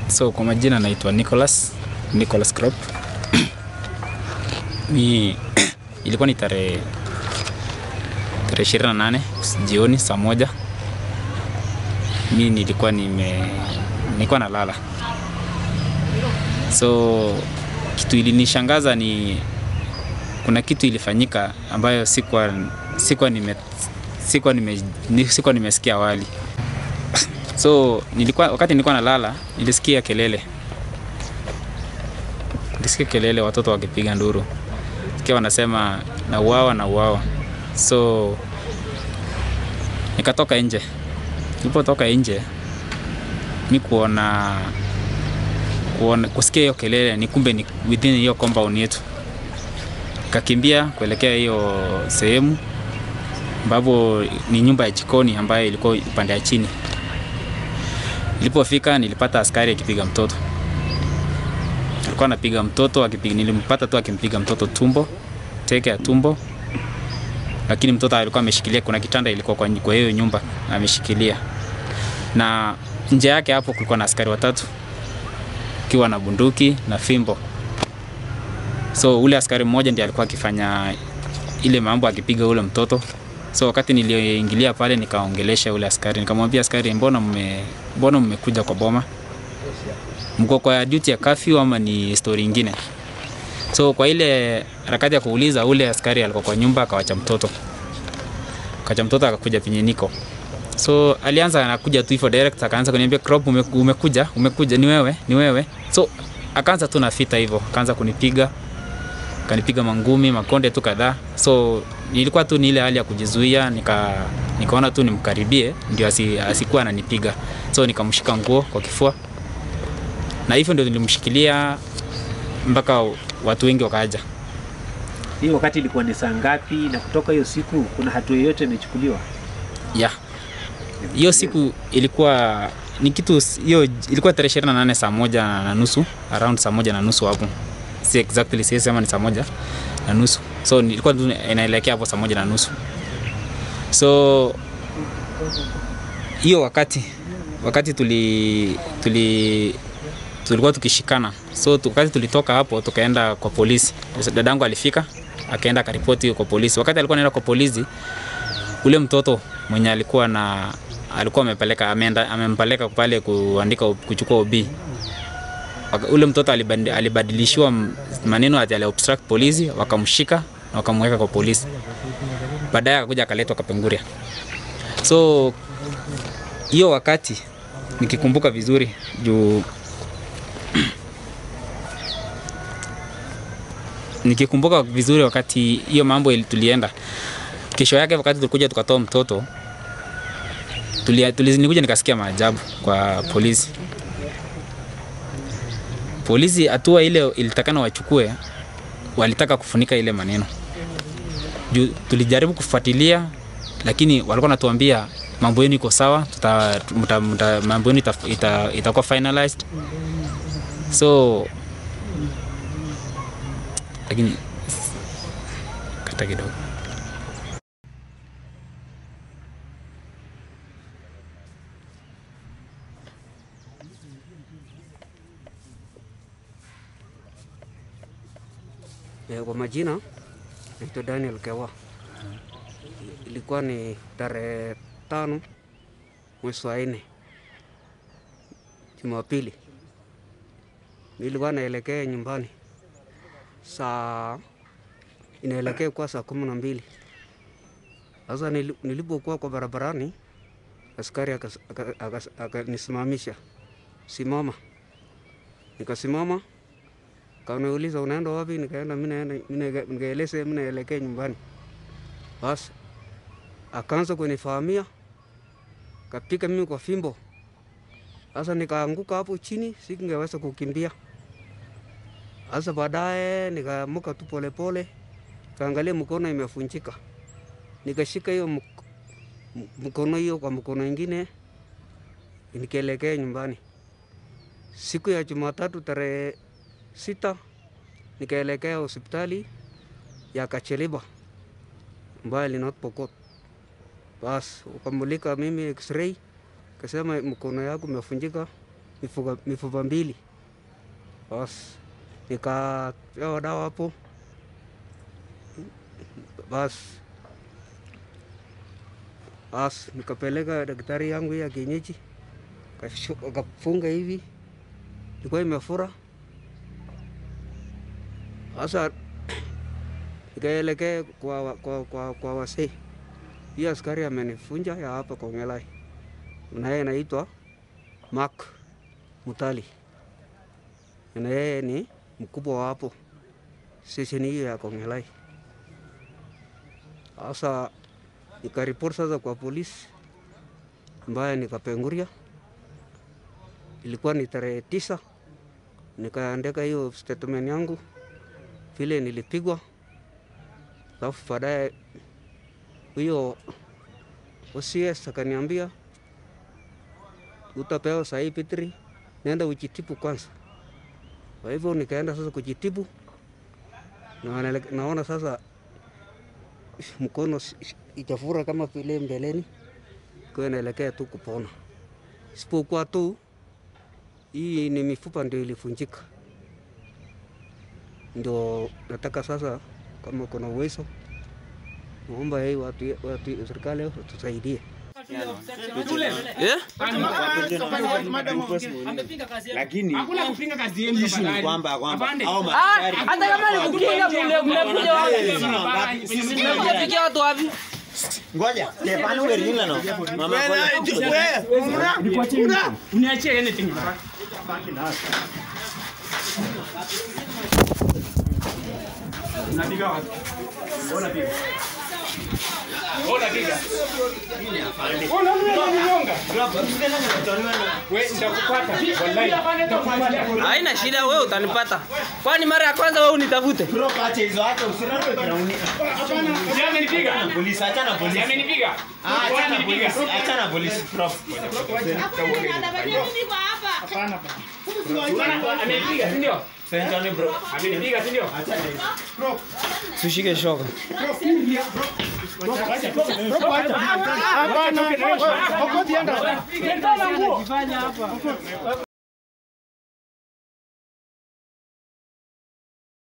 So kwa majina naitwa Nicholas, Nicholas Crop. Mi ilikuwa ni tarehe tarehe ishirini na nane jioni saa moja. Mi nilikuwa nime nilikuwa nalala, so kitu ilinishangaza ni kuna kitu ilifanyika ambayo sikuwa sikuwa nime sikuwa nime ni- sikuwa nimesikia awali. So nilikuwa wakati nilikuwa nalala nilisikia kelele, nilisikia kelele, watoto wakipiga nduru, sikia wanasema na uawa na uawa. So nikatoka nje. Nilipotoka nje mi kuona kuona kusikia hiyo kelele ni kumbe ni within hiyo compound yetu, kakimbia kuelekea hiyo sehemu ambapo ni nyumba ya jikoni ambayo ilikuwa upande ya chini. Nilipofika nilipata askari akipiga mtoto, alikuwa anapiga mtoto akipiga, nilimpata tu akimpiga mtoto tumbo, teke ya tumbo, lakini mtoto alikuwa ameshikilia, kuna kitanda ilikuwa kwa, kwa hiyo nyumba ameshikilia, na nje yake hapo kulikuwa na askari watatu akiwa na bunduki na fimbo. So ule askari mmoja ndiye alikuwa akifanya ile mambo akipiga ule mtoto. So wakati nilioingilia pale nikaongelesha ule askari, nikamwambia askari, mbona mme mbona mmekuja kwa boma? Mko kwa duty ya curfew ama ni story ingine? So kwa ile harakati ya kuuliza, ule askari alikuwa kwa nyumba akawacha mtoto, akawacha mtoto akakuja penye niko. So alianza anakuja tu hivyo direct, akaanza kuniambia Crop, ume, umekuja umekuja, ni wewe ni wewe. So akaanza tu na vita hivyo, akaanza kunipiga kanipiga mangumi makonde tu kadhaa. So nilikuwa tu ni ile hali ya kujizuia, nika nikaona tu nimkaribie ndio asi, asikuwa ananipiga. So nikamshika nguo kwa kifua, na hivyo ndio nilimshikilia mpaka watu wengi wakaja. Hii wakati ilikuwa ni saa ngapi? Na kutoka hiyo siku kuna hatua yoyote imechukuliwa? Yeah. Hiyo siku ilikuwa ni kitu hiyo ilikuwa tarehe ishirini na nane saa moja na nusu around saa moja na nusu hapo, si exactly siwezi sema ni saa moja na nusu so nilikuwa tu inaelekea hapo saa moja na nusu so hiyo wakati wakati tuli tuli tulikuwa tukishikana so tu- wakati tulitoka hapo tukaenda kwa polisi dadangu alifika akaenda akaripoti kwa polisi wakati alikuwa anaenda kwa polisi ule mtoto mwenye alikuwa na alikuwa amepeleka ameenda amempeleka pale kuandika kuchukua OB Waka- ule mtoto alibandi- alibadilishiwa m- maneno ati ali obstruct polisi wakamshika na wakamweka kwa polisi baadaye akakuja akaletwa Kapenguria so hiyo wakati nikikumbuka vizuri juu nikikumbuka vizuri wakati hiyo mambo ili- tulienda kesho yake wakati tulikuja tukatoa mtoto tulia, tulia, nilikuja nikasikia maajabu kwa polisi polisi hatua ile ilitakana wachukue walitaka kufunika ile maneno juu tulijaribu kufuatilia lakini walikuwa natuambia mambo yenu iko sawa tuta, muta, muta, mambo yenu ita- ita- itakuwa finalized so lakini kata kidogo Eh, Kwa majina naitwa Daniel Kewa. Ilikuwa ni tarehe tano mwezi wa nne Jumapili. Nilikuwa naelekea nyumbani saa inaelekea kwa saa kumi na mbili. Sasa nili- nilipokuwa kwa barabarani, askari akas- aka- akas- akanisimamisha, simama. Nikasimama Kaniuliza unaenda wapi? Nikaenda mimi naenda mimi nikaeleza mimi naelekea nyumbani. Basi akaanza kunifahamia, kapiga mimi kwa fimbo. Sasa nikaanguka hapo chini, singeweza kukimbia. Sasa baadaye nikaamuka tu polepole, kaangalia mkono imefunjika, nikashika hiyo mk- m- mkono hiyo kwa mkono ingine, nikaelekea nyumbani. Siku ya Jumatatu tarehe sita nikaelekea hospitali ya Kacheliba ambayo ni North Pokot. Bas ukamulika mimi x-ray, kasema mkono yangu imefunjika mifupa, mifupa mbili. Basi nikapewa dawa hapo, basi basi nikapeleka daktari yangu ya kienyeji, akashu- akafunga hivi, ilikuwa imefura. Sasa nikaelekea kwa, kwa, kwa, kwa wasee. Hiyo askari amenifunja ya hapa Kongelai, na yeye anaitwa Mark Mutali, na yeye ni mkubwa wa hapo stesheni hiyo ya Kongelai. Sasa nikaripoti sasa kwa polisi ambaye nikapenguria, ilikuwa ni tarehe tisa, nikaandika hiyo statement yangu vile nilipigwa, alafu baadaye huyo OCS akaniambia utapewa sahi Pitri, nenda ujitibu kwanza. Kwa hivyo nikaenda sasa kujitibu, na wanale- naona sasa mkono si- si- itafura kama vile mbeleni, kwa inaelekea tu kupona, isipokuwa tu hii ni mifupa ndio ilifunjika. Ndio nataka sasa, kama kuna uwezo, naomba hii watu, watu serikali watusaidie. lakini Hakuna kupinga kazi yenu issue ni tafadhali. kwamba kwamba Afande. hao Ah, maaskari hata kama ni kukinga mle- mmekuja wapi? Sisi Mmekuja pikia watu wapi? ngoja Stefano Werila no mama kola Uniachie anything. Unapiga wapi? Unapiga. Unapiga. Unaninyonga. Wewe nitakupata. Wallahi. Nitakupata. Haina shida, wewe utanipata. Kwani mara ya kwanza wewe unitafuta? bro acha hizo acha usirarwe ground Si amenipiga. polisi acha na Si polisi amenipiga. Ah, acha na Amenipiga. polisi acha na polisi prof Amenipiga, si ndio? Sentani bro Amenipiga, si ndio? Tushike shoka. Hapana.